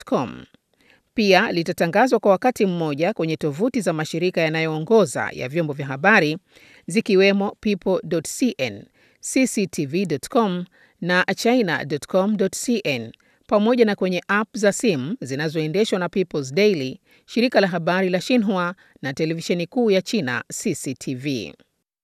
com. Pia litatangazwa kwa wakati mmoja kwenye tovuti za mashirika yanayoongoza ya vyombo vya habari zikiwemo people.cn, cctv.com na china.com.cn pamoja na kwenye app za simu zinazoendeshwa na People's Daily, shirika la habari la Xinhua na televisheni kuu ya China CCTV.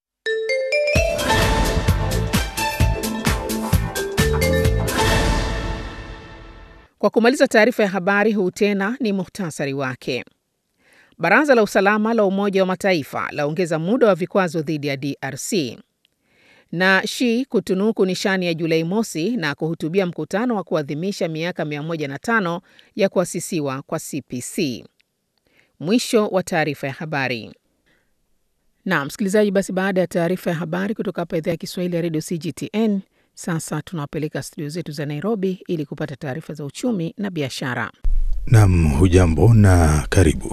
Kwa kumaliza taarifa ya habari, huu tena ni muhtasari wake. Baraza la Usalama la Umoja wa Mataifa laongeza muda wa vikwazo dhidi ya DRC na Xi kutunuku nishani ya Julai mosi na kuhutubia mkutano wa kuadhimisha miaka 105 ya kuasisiwa kwa CPC. Mwisho wa taarifa ya habari. Na msikilizaji, basi baada ya taarifa ya habari kutoka hapa idhaa ya Kiswahili ya redio CGTN, sasa tunawapeleka studio zetu za Nairobi ili kupata taarifa za uchumi na biashara. Nam, hujambo na karibu.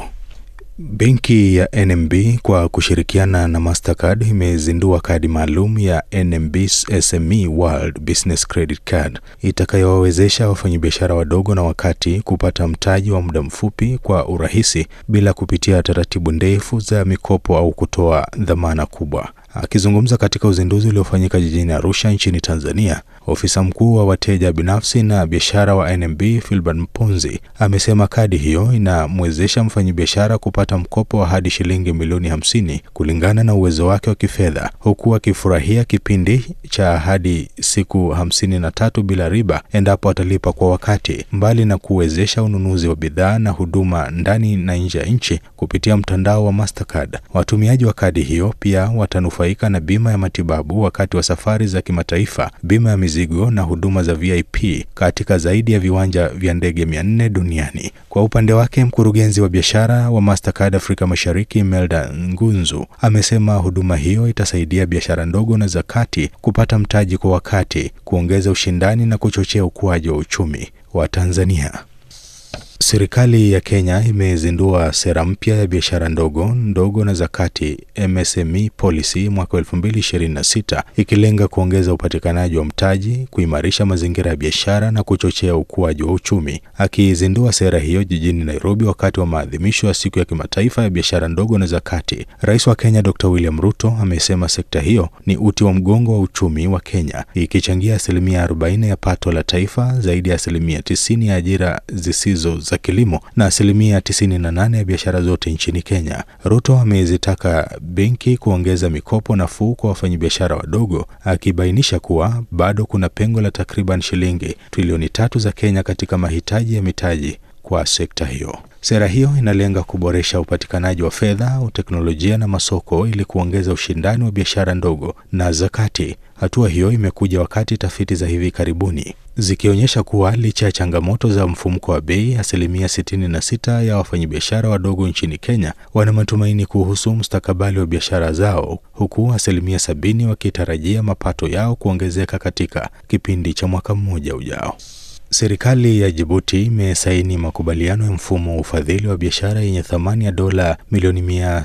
Benki ya NMB kwa kushirikiana na Mastercard imezindua kadi maalum ya NMB SME World Business Credit Card itakayowawezesha wafanyabiashara wadogo na wakati kupata mtaji wa muda mfupi kwa urahisi bila kupitia taratibu ndefu za mikopo au kutoa dhamana kubwa. Akizungumza katika uzinduzi uliofanyika jijini Arusha nchini Tanzania, ofisa mkuu wa wateja binafsi na biashara wa NMB Filbert Mponzi amesema kadi hiyo inamwezesha mfanyabiashara kupata mkopo wa hadi shilingi milioni hamsini kulingana na uwezo wake wa kifedha, huku akifurahia kipindi cha hadi siku hamsini na tatu bila riba endapo atalipa kwa wakati, mbali na kuwezesha ununuzi wa bidhaa na huduma ndani na nje ya nchi kupitia mtandao wa Mastercard. Watumiaji wa kadi hiyo pia watanufaika na bima ya matibabu wakati wa safari za kimataifa, bima ya mizigo na huduma za VIP katika zaidi ya viwanja vya ndege 400 duniani. Kwa upande wake, mkurugenzi wa biashara wa Mastercard Afrika Mashariki, Melda Ngunzu, amesema huduma hiyo itasaidia biashara ndogo na za kati kupata mtaji kwa wakati, kuongeza ushindani na kuchochea ukuaji wa uchumi wa Tanzania. Serikali ya Kenya imezindua sera mpya ya biashara ndogo ndogo na za kati MSME policy mwaka 2026 ikilenga kuongeza upatikanaji wa mtaji, kuimarisha mazingira ya biashara na kuchochea ukuaji wa uchumi. Akizindua sera hiyo jijini Nairobi wakati wa maadhimisho ya siku ya kimataifa ya biashara ndogo na za kati, Rais wa Kenya Dr. William Ruto amesema sekta hiyo ni uti wa mgongo wa uchumi wa Kenya, ikichangia asilimia 40 ya pato la taifa, zaidi ya asilimia 90 ya ajira zisizo za kilimo na asilimia 98 ya biashara zote nchini Kenya. Ruto amezitaka benki kuongeza mikopo nafuu kwa wafanyabiashara wadogo, akibainisha kuwa bado kuna pengo la takriban shilingi trilioni tatu za Kenya katika mahitaji ya mitaji kwa sekta hiyo. Sera hiyo inalenga kuboresha upatikanaji wa fedha, teknolojia na masoko ili kuongeza ushindani wa biashara ndogo na za kati. Hatua hiyo imekuja wakati tafiti za hivi karibuni zikionyesha kuwa licha ya changamoto za mfumuko wa bei, asilimia 66 ya wafanyabiashara wadogo nchini Kenya wana matumaini kuhusu mustakabali wa biashara zao, huku asilimia sabini wakitarajia mapato yao kuongezeka katika kipindi cha mwaka mmoja ujao. Serikali ya Jibuti imesaini makubaliano ya mfumo wa ufadhili wa biashara yenye thamani ya dola milioni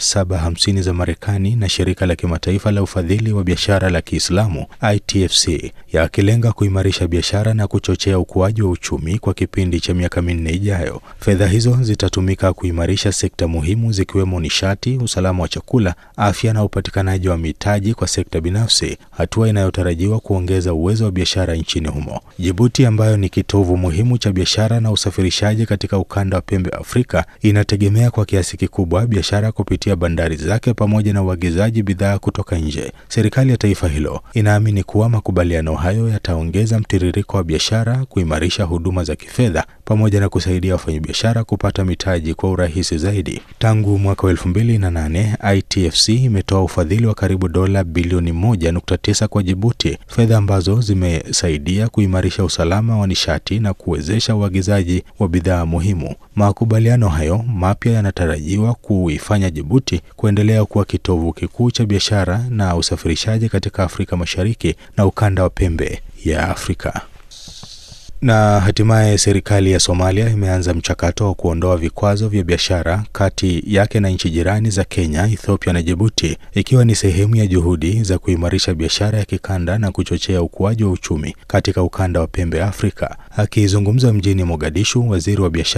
750 za Marekani na shirika la kimataifa la ufadhili wa biashara la Kiislamu ITFC, yakilenga kuimarisha biashara na kuchochea ukuaji wa uchumi kwa kipindi cha miaka minne ijayo. Fedha hizo zitatumika kuimarisha sekta muhimu zikiwemo nishati, usalama wa chakula, afya na upatikanaji wa mitaji kwa sekta binafsi, hatua inayotarajiwa kuongeza uwezo wa biashara nchini humo. Jibuti ambayo ni kitovu muhimu cha biashara na usafirishaji katika ukanda wa pembe Afrika inategemea kwa kiasi kikubwa biashara kupitia bandari zake pamoja na uagizaji bidhaa kutoka nje. Serikali ya taifa hilo inaamini kuwa makubaliano hayo yataongeza mtiririko wa biashara, kuimarisha huduma za kifedha pamoja na kusaidia wafanyabiashara kupata mitaji kwa urahisi zaidi. Tangu mwaka wa elfu mbili na nane ITFC imetoa ufadhili wa karibu dola bilioni moja nukta tisa kwa Jibuti, fedha ambazo zimesaidia kuimarisha usalama wa nishati na kuwezesha uagizaji wa bidhaa muhimu. Makubaliano hayo mapya yanatarajiwa kuifanya Jibuti kuendelea kuwa kitovu kikuu cha biashara na usafirishaji katika Afrika Mashariki na ukanda wa pembe ya Afrika. Na hatimaye serikali ya Somalia imeanza mchakato wa kuondoa vikwazo vya biashara kati yake na nchi jirani za Kenya, Ethiopia na Djibouti, ikiwa ni sehemu ya juhudi za kuimarisha biashara ya kikanda na kuchochea ukuaji wa uchumi katika ukanda wa pembe Afrika. Akizungumza mjini Mogadishu, waziri wa biashara